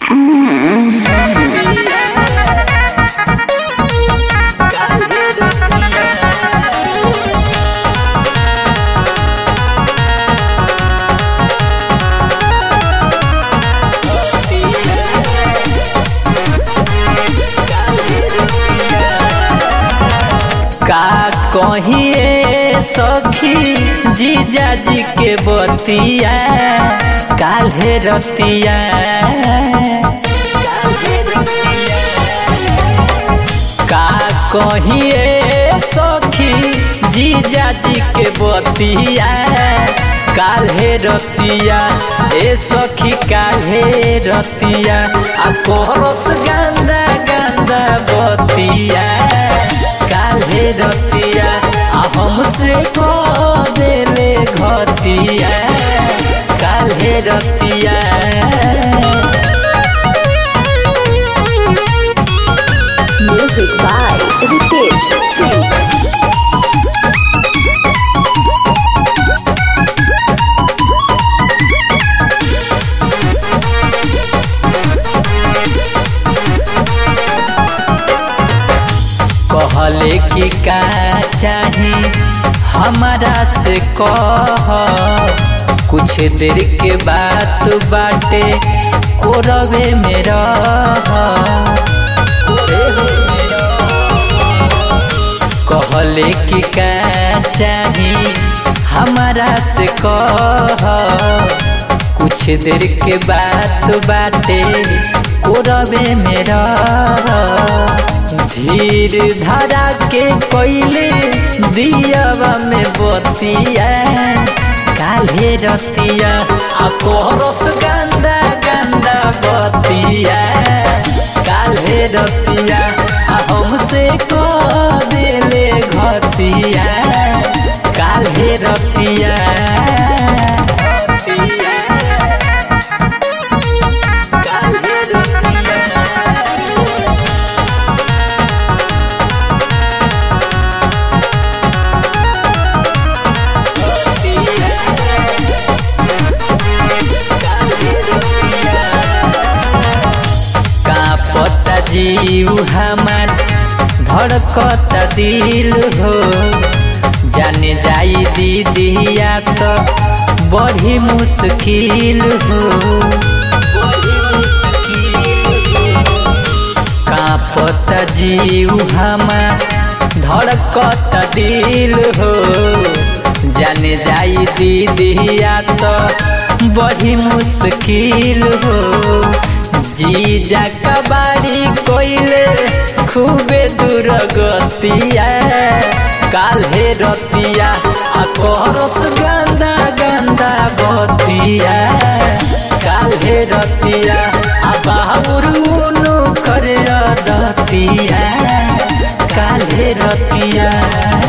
का कहिए सखी जीजा जी के बतिया काल्हे रतिया का कहिए सखी जीजा जी के बतिया काल्हे रतिया ए सखी काल्हे रतिया आ कोरस गंदा गंदा बतिया काल्हे रतिया आ हमसे को देले घतिया काल्हे रतिया Music by Ritesh Singh. कहले कि का चाही हमारा से कह कुछ देर के बात बाटे कोरवे में रह कहले कि का चाही हमारा से कह कुछ देर के बात बाटे कोरवे में रह धीर धारा के कोइले दियावा में बतिया काल्हे रतिया आ कोरस गंदा गंदा बतिया काल्हे रतिया आ हमसे को देले घतिया काल्हे रतिया काल्हे रतिया का पता जीव हमार धड़कता दिल हो जाने जाई दीदिया तो बड़ी मुश्किल हो का पता जीव हमार धड़कता दिल हो जाने जाई दीदिया तो बड़ी मुश्किल हो जीजा कबाड़ी कोइले खूबे दूर गतिया काल्हे रतिया आ करस गंदा गंदा बतिया काल्हे रतिया आ बाबुरुनु कर दतिया काल्हे रतिया